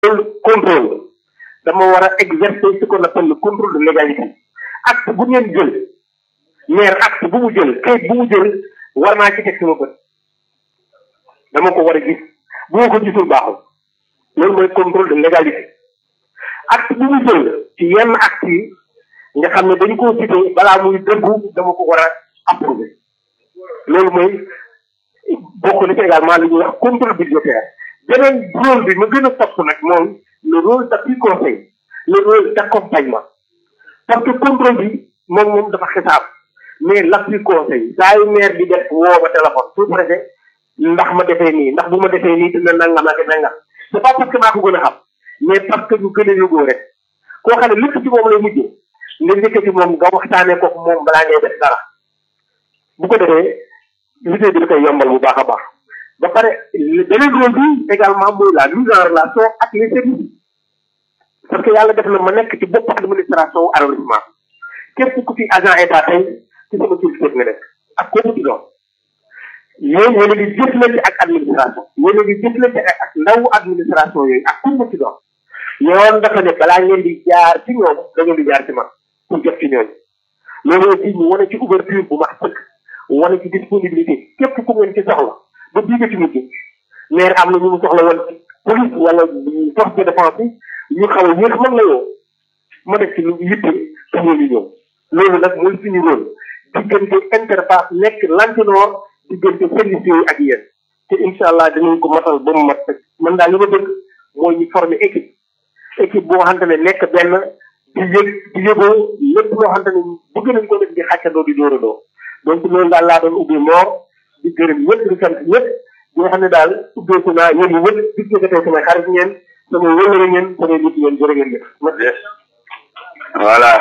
loolu contrôle dama war a exercer ce qu'on appelle le contrôle de légalité acte bu ngeen jël maire acte bu mu jël kayit bu mu jël war naa ci teg sama bët dama ko war a gis bu ma ko gisul baaxul loolu mooy contrôle de légalité acte bu mu jël ci yenn acte yi nga xam ne dañu koo cité balaa muy dëggu dama ko war a approuver loolu mooy bokk na ci également li ñuy wax contrôle budgétaire beneen rôle bi ma gën a topp nag mooy le rôle d'appui conseil le rôle d'accompagnement parce que contrôle bi moom moom dafa xisaab mais l'appui conseil saa yu maire bi def woo ma téléphone sous préfet ndax ma defee nii ndax bu ma defee nii dina nangam ak nangam c'est pas parce que maa ko gën a xam mais parce que ñu gën a yóbboo rek koo xam ne lépp ci moom lay mujjee nga njëkk ci moom nga waxtaanee ko moom balaa ngay def dara bu ko defee liggéey bi da koy yombal bu baax a baax ba pare beneen rôle bi également mooy la mise en relation ak les services parce que yàlla def na ma nekk ci bopp administration arrondissement képp ku fi agent état tey ci sama culture nga nekk ak koo mu ci doon yéen yéen a ngi jëflante ak administration yéen a ngi jëflante ak ndawu administration yooyu ak ku mu ci doon yoon dafa ne balaa ngeen di jaar ci ñoom da ngeen di jaar ci man pour jot ci ñooñu loolu aussi ñu wane ci ouverture bu max sëkk wane ci disponibilité képp ku ngeen ci soxla ba bii nga ci mujj maire am na ñu mu soxla woon ci police wala force de défense yi ñu xaw a yéex man la yow ma def ci lu yitte pour ñu ñëw loolu nag mooy suñu rôle diggante interface nekk lantinoor diggante service yooyu ak yéen te incha allah dinañ ko matal ba mu mat man daal li ma bëgg mooy ñu former équipe équipe boo xamante ne nekk benn di yëg di yëgoo lépp loo xamante ne bëgg nañ ko def di xàccandoo di dóoradoo donc loolu daal laa doon ubbi moor di gërëm ñëpp di sant ñëpp di nga xam ne daal ubbeeku naa yéen ñi ñëpp gis nga ko tey samay xarit ngeen samay wëllëre ngeen samay nit ngeen jërë ngeen jëf voilà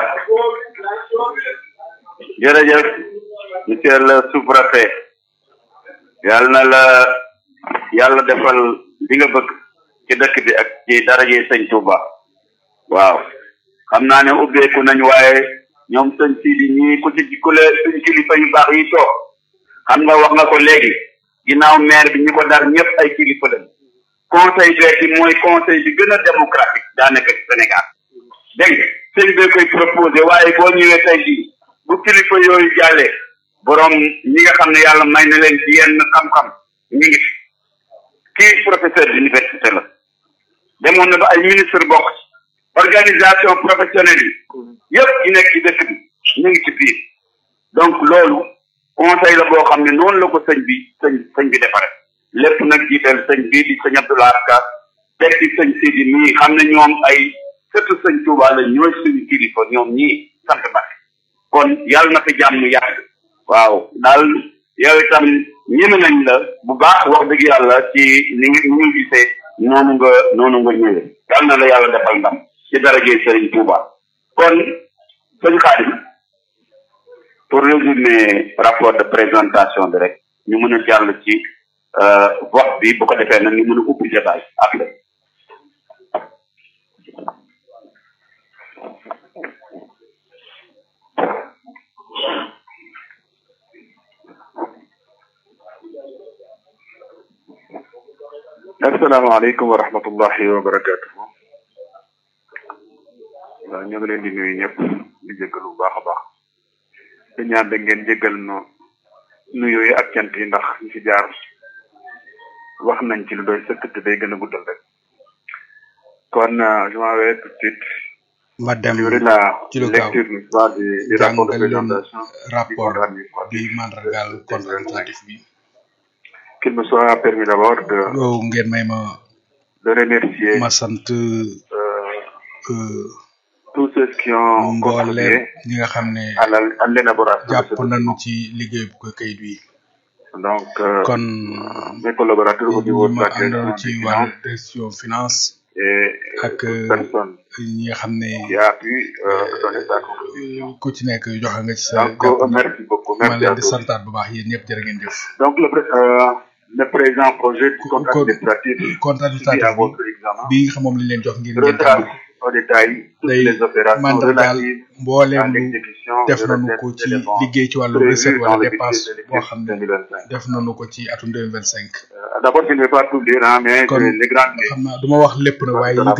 jërëjëf monsieur le sous-préfet yàlla na la yàlla defal li nga bëgg ci dëkk bi ak ci daraje sëñ Touba waaw xam naa ne ubbeeku nañ waaye ñoom sëñ Sidi ñii ku ci ku le suñ kilifa yu baax yi toog xam nga wax nga ko léegi ginnaaw maire bi ñu ko dar ñëpp ay kilifa lañ conseil vert bi mooy conseil bi gën a démocratique daanaka ci Sénégal dégg nga sëñ bee koy proposé waaye boo ñëwee tey jii bu kilifa yooyu jàllee borom ñi nga xam ne yàlla may na leen ci yenn xam-xam ñu ngi fi kii professeur d'université la demoon na ba ay ministre bokk organisation professionnelle yi yëpp yi nekk ci dëkk bi ñu ngi ci biir donc loolu conseil la boo xam ne noonu la ko sëñ bi sëñ sëñ bi defare lépp nag jiital sëñ bii di sëñ Abdoulaye Ka teg ci sëñ Sidi mii xam ne ñoom ay surtout sëñ Touba la ñooy suñu kilifa ñoom ñii sant ba kon yàlla na fi jàmm yàgg waaw daal yow itam ñeme nañ la bu baax wax dëgg yàlla ci ni ngi ni ñu gisee noonu nga noonu nga ñëwee yàlla na la yàlla defal ndam ci darajee Serigne Touba kon sëñ Khadim pour résumer rapport de présentation bi rek ñu mën a jàll ci vote bi bu ko defee nag ñu mën a ubbi débat après asalaamaaleykum wa rahmatullahi wa barakatuhu waaw ñu ngi leen di nuyu ñëpp di jéggal bu baax a baax di ñaan da ngeen jéggal no nuyoo yi ak cant yi ndax ñu fi jaar wax nañ ci lu doy sëkk te day gën a guddal rek kon je m'en vais tout de suite ma dem livrer la ci lu gaaw lecture n'est-ce pas du du rapport de jàngal leen présentation du rapport compte administratif bi mandargaal compte administratif bi qu'il me soit permis d'abord de yow ngeen may ma de remercier ma sant euh, euh, tous ceux qui ont mbooleem contribué ñi nga xam ne à la- à l'élaboration de jàpp ce nañu ci liggéey bu ko kayit wi donc euh, kon mes collaborateurs au niveau ñi de ma la direction àndoon des ci finances wàllu gestion finance et ak toute personne ñi nga xam ne qui a pu euh, donner sa contribution. ku ci nekk joxe nga ci sa Donc, euh, jàpp merci beaucoup. ma Merci leen à di tous. santaat bu baax yéen ñëpp jërë ngeen jëf Donc, le, pré- euh, le présent projet du Co- compte co- administratif compte soumis à administratif votre examen bi nga xam moom lañ leen jox ngir ngeen retrace tànn au détail toutes day les opérations mandargaal relatives à mbooleem lu l'exécution def de nañu recettes ko et ci dépenses liggéey ci wàllu prévues recette dans wala le dépense budget de boo xam ne 2025. def nañu ko ci atum deux mille vingt cinq Euh, D'abord, je ne vais pas tout lire, hein, mais Kon je- les grandes lignes. xam naa du ma wax lépp na waaye yi